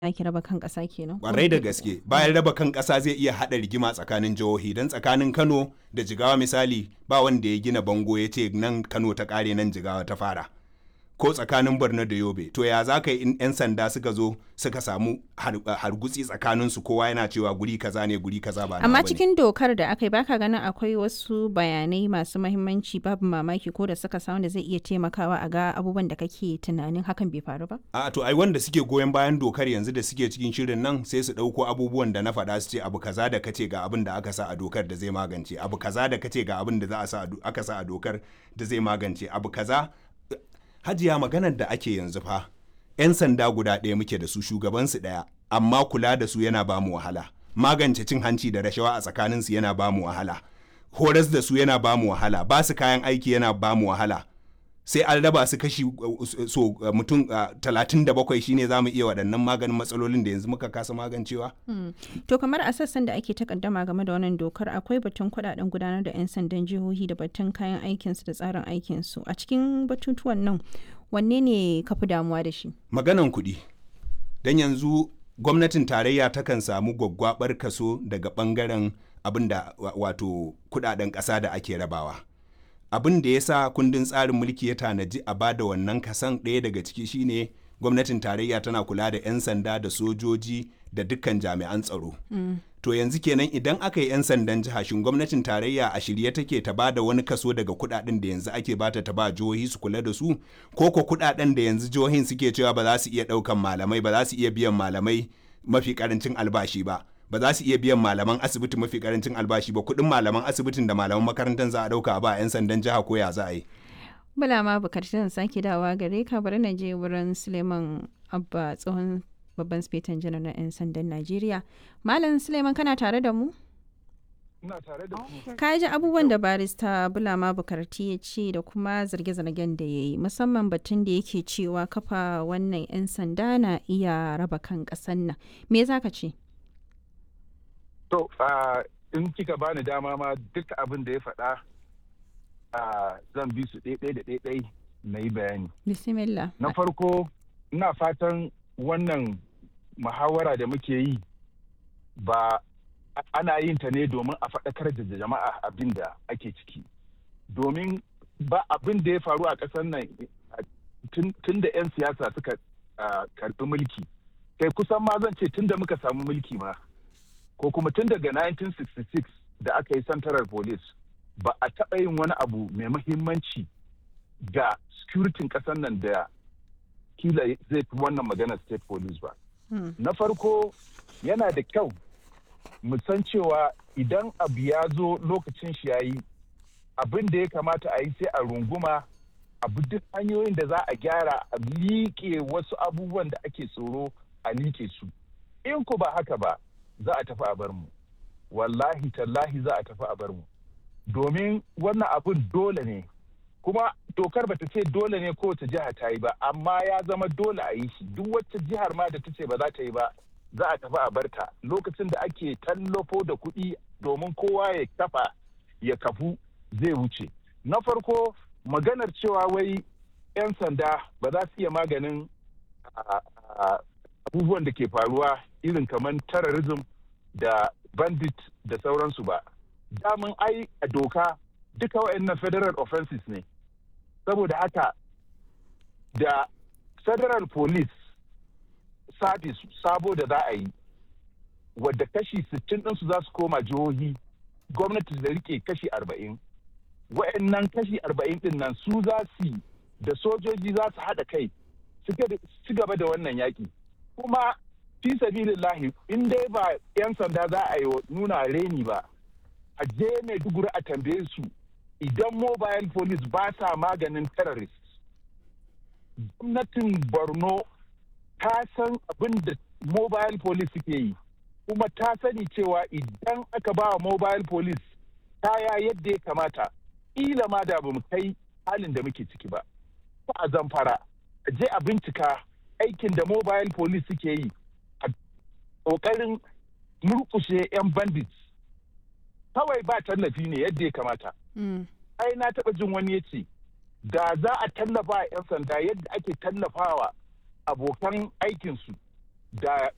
ake raba kan ƙasa kenan. kwarai da gaske bayan raba kan ƙasa zai iya haɗa rigima tsakanin jihohi don tsakanin kano da jigawa misali ba wanda ya gina bango ya ce nan kano ta ƙare nan jigawa ta fara ko tsakanin borno da yobe to ya za ka yi in 'yan sanda suka zo suka samu hargutsi tsakanin su kowa yana cewa guri kaza ne guri kaza ba Amma cikin dokar da aka yi baka ganin akwai wasu bayanai masu mahimmanci babu mamaki ko da suka samu da zai iya taimakawa a ga abubuwan da kake tunanin hakan bai faru ba? a to ai wanda suke goyon bayan dokar yanzu da suke cikin shirin nan sai su ɗauko abubuwan da na faɗa su ce abu kaza da kace ga abin da aka sa a dokar da zai magance abu kaza da kace ga abin da za a sa aka sa a dokar da zai magance abu kaza hajiya maganar da ake yanzu fa 'yan sanda guda ɗaya muke da su shugabansu ɗaya amma kula da su yana ba mu wahala magance cin hanci da rashawa a tsakaninsu yana ba mu wahala horas da su yana ba mu wahala ba su kayan aiki yana ba mu wahala sai an raba su kashi so mutum talatin da bakwai shine za mu iya waɗannan maganin matsalolin da yanzu muka kasa magancewa. To kamar a sassan da ake takaddama game da wannan dokar akwai batun kuɗaɗen gudanar da 'yan sandan jihohi da batun kayan aikinsu da tsarin aikinsu a cikin batutuwan nan wanne ne ka fi damuwa da shi? Maganan kuɗi don yanzu gwamnatin tarayya takan samu gwaggwabar kaso daga ɓangaren abin da wato kuɗaɗen ƙasa da ake rabawa. abin da ya sa kundin tsarin mulki ya tanaji a bada wannan kasan ɗaya daga ciki shine gwamnatin tarayya tana kula da 'yan sanda da sojoji da dukkan jami'an tsaro mm. to yanzu kenan idan aka yi 'yan sandan jiha shin gwamnatin tarayya a shirye take ta ba da wani kaso daga kudaden da yanzu ake bata ta ba jihohi su kula da su ko ko kudaden da yanzu jihohin suke cewa ba za su iya daukan malamai ba za su iya biyan malamai mafi karancin albashi ba ba za su iya biyan malaman asibiti mafi karancin albashi ba kuɗin malaman asibitin da malaman makarantar za a ɗauka ba a 'yan sandan jiha ko ya za a yi. Bala ma bukatar zan sake dawa gare ka bari na je wurin Suleiman Abba tsohon babban spetan janar na 'yan sandan Najeriya. Malam Suleiman kana tare da mu? Ina tare da ku. Ka ji abubuwan da barista Bulama Bukarti ya ce da kuma zarge-zargen da ya yi musamman batun da yake cewa kafa wannan 'yan sanda na iya raba kan ƙasan nan. Me za ka ce? To, in kika bani dama ma duk abin da ya faɗa zan bi su ɗaiɗai da ɗaiɗai na yi bayani. Bismillah. Na farko, ina fatan wannan muhawara da muke yi ba ana yin ta ne domin a faɗakar da jama'a abin da ake ciki. Domin ba abin da ya faru a ƙasar nan tun da 'yan siyasa suka karɓi mulki. Kai kusan ma zan ce tun da muka samu mulki ma. ko kuma tun daga 1966 da aka yi central police ba a taɓa yin wani abu mai mahimmanci ga securitin ƙasar nan da kila zai fi wannan magana state police ba. Hmm. Na farko yana da kyau mu san cewa idan abu ya zo lokacin shi ya yi abin da ya kamata a yi sai a runguma abu duk hanyoyin da za a gyara a liƙe wasu abubuwan da ake tsoro a liƙe su. In ku ba haka ba, za a tafi a bar mu wallahi tallahi za a tafi a bar mu domin wannan abun dole ne kuma dokar bata ce dole ne kowace jiha ta yi ba amma ya zama dole a yi shi duk wacce jihar ma da ta ce ba za ta yi ba za a tafi a bar ta lokacin da ake tallafo da kuɗi domin kowa ya kafa ya kafu zai wuce na farko maganar cewa wai 'yan sanda ba za su iya maganin abubuwan da ke faruwa irin kamar terrorism da bandit da sauransu ba. Damin ai a doka duka waɗannan federal offenses ne. Saboda haka da federal police service sabo da za a yi wadda kashi 60 ɗinsu za su koma jihohi gwamnati da rike kashi 40. Waɗannan kashi 40 ɗin nan su za su da sojoji za su haɗa kai su gaba da wannan yaƙi. Kuma fi sabilillahi in dai ba 'yan sanda za a yi nuna reni ba a je maiduguri a tambaye su idan mobile police ba sa maganin terrorist gwamnatin borno ta san abin da mobile police suke yi kuma ta sani cewa idan aka ba mobile police kaya yadda ya kamata ila ma da bamu kai halin da muke ciki ba a zamfara a je a bincika aikin da mobile police suke yi ƙoƙarin murkushe 'yan bandits kawai ba tallafi ne yadda ya kamata. Ai na taɓa jin wani ya ce, da za a tallafa 'yan sanda yadda ake tallafawa abokan aikinsu da